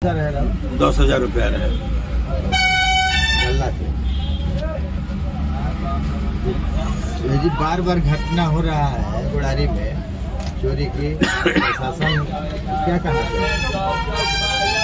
रह रहा हूँ दस हजार रुपया रहे गल्ला से ये जी बार बार घटना हो रहा है गुड़ारी में चोरी की प्रशासन क्या कहना चाहिए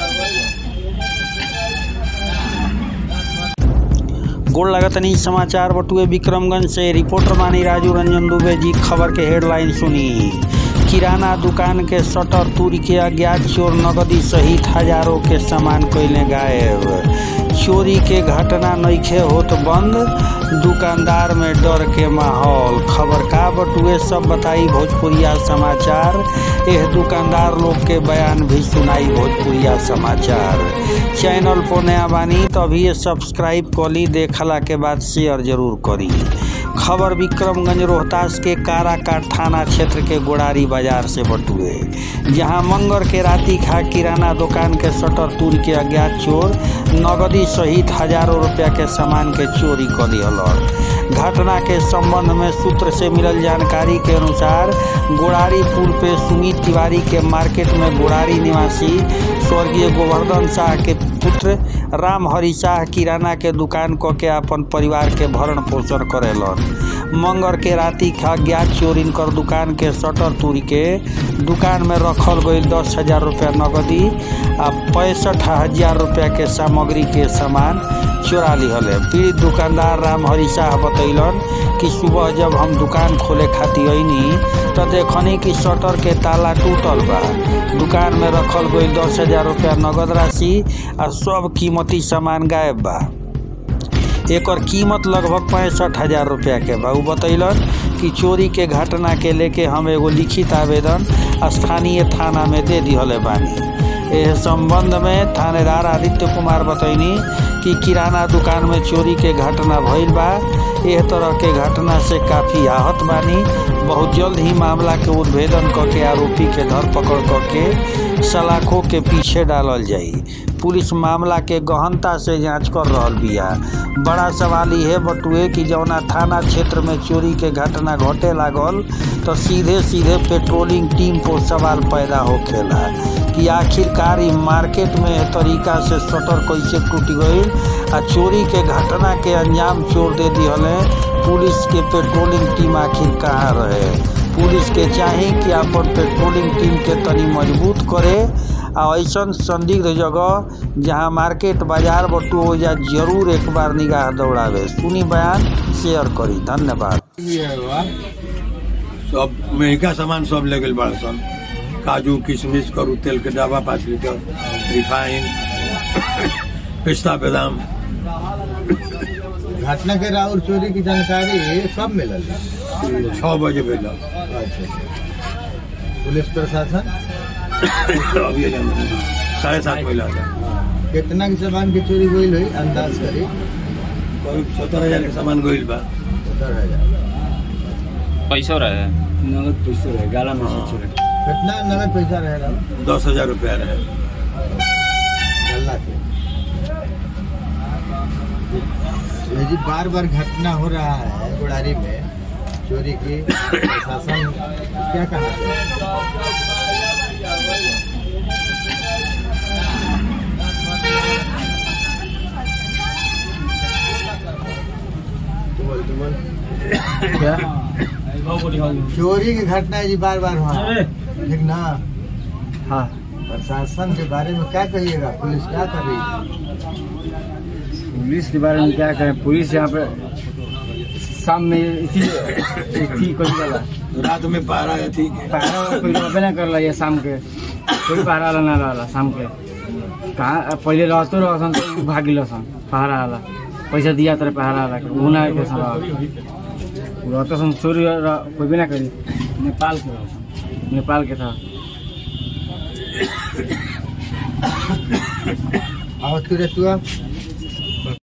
गोड़ लगतनी समाचार बटुए विक्रमगंज से रिपोर्टर मानी राजू रंजन दुबे जी खबर के हेडलाइन सुनी किराना दुकान के शटर तूर के अज्ञात चोर नगदी सहित हजारों के सामान कैले गायब चोरी के घटना नइखे होत बंद दुकानदार में डर के माहौल खबर का बटुए सब बताई भोजपुरिया समाचार एह दुकानदार लोग के बयान भी सुनाई भोजपुरिया समाचार चैनल पर नया बानी तो अभी ये सब्सक्राइब करी देखला के बाद शेयर जरूर करी खबर विक्रमगंज रोहतास के काराकाट थाना क्षेत्र के गोड़ारी बाजार से बटुए जहां मंगर के राती खा किराना दुकान के शटर तूर के अज्ञात चोर नगदी सहित हजारों रुपया के सामान के चोरी कर दिहल घटना के संबंध में सूत्र से मिलल जानकारी के अनुसार गोड़ारी पुल पे सुमित तिवारी के मार्केट में गोड़ारी निवासी स्वर्गीय गोवर्धन शाह के पुत्र राम हरि शाह किराना के दुकान क के अपन परिवार के भरण पोषण करेलन मंगर के राती खा ज्ञात चोर इनकर दुकान के शटर तोड़ के दुकान में रखल गई दस हजार रुपया नगदी आ पैंसठ हजार रुपया के सामग्री के सामान चोरा लिहल है पीड़ित दुकानदार राम हरि शाह बतैलन कि सुबह जब हम दुकान खोले खातिर अइनी तो देखनी कि शटर के ताला टूटल बा दुकान में रखल गई दस हजार रुपया नगद राशि आ सब कीमती सामान गायब बा एकर कीमत लगभग पैंसठ हजार रुपया के बा उ बतैलन कि चोरी के घटना के लेके हम एगो लिखित आवेदन स्थानीय थाना में दे दिहले बानी एह संबंध में थानेदार आदित्य कुमार बतैनी कि किराना दुकान में चोरी के घटना भइल बा एह तरह के घटना से काफी आहत बानी बहुत जल्द ही मामला के उद्भेदन क के आरोपी के धरपकड़ क के सलाखों के पीछे डालल जाई पुलिस मामला के गहनता से जांच कर रहल बिया बड़ा सवाल यह बटुए कि जौना थाना क्षेत्र में चोरी के घटना घटे लागल तो सीधे सीधे पेट्रोलिंग टीम पर सवाल पैदा होखेला कि आखिरकार ई मार्केट में एह तरीका से शटर कैसे टूट गई आ चोरी के घटना के अंजाम चोर दे दिहले पुलिस के पेट्रोलिंग टीम आखिर कहाँ रहे पुलिस के चाही कि अपन पेट्रोलिंग टीम के तनी मजबूत करे आ ऐसन संदिग्ध जगह जहाँ मार्केट बाजार बटू हो जा जरूर एक बार निगाह दौड़ावे सुनी बयान शेयर करी धन्यवाद ये हुआ सब महंगा सामान सब ले गए बड़ा सन काजू किशमिश करू तेल के डब्बा पाँच लीटर रिफाइन पिस्ता बादाम घटना के राउर चोरी की जानकारी कब मिलल छः बजे भेल अच्छा पुलिस प्रशासन अभी साढ़े सात बजे आता कितना के सामान की चोरी हुई हुई अंदाज करी करीब सत्तर हजार के सामान गइल बा सत्तर हजार पैसो रहे नगद पैसे रहे गाला में से हाँ। चोरे कितना नगद पैसा रह रहा हूँ दस हजार रुपया रहे गल्ला से ये जी बार बार घटना हो रहा है गुड़ारी में चोरी की प्रशासन क्या कहना चाहिए तुमल तुमल क्या चोरी की घटना है जी बार बार हुआ ठीक ना हाँ प्रशासन के बारे में क्या कहिएगा पुलिस क्या कर रही है पुलिस के बारे में क्या कहें पुलिस यहाँ पे शाम में इसी इसी कोई वाला रात में पहरा है ठीक है पहरा कोई रहबे ना करला ये शाम के कोई पहरा वाला ना रहला शाम के कहाँ पहले रहतो रहसन तो उ भागिल सन पहरा वाला पैसा दिया तरह पहरा वाला के उ ना के सन उ रहतो सन चोरी र- कोई भी ना करी नेपाल के रहसन नेपाल के था और तुरंत हुआ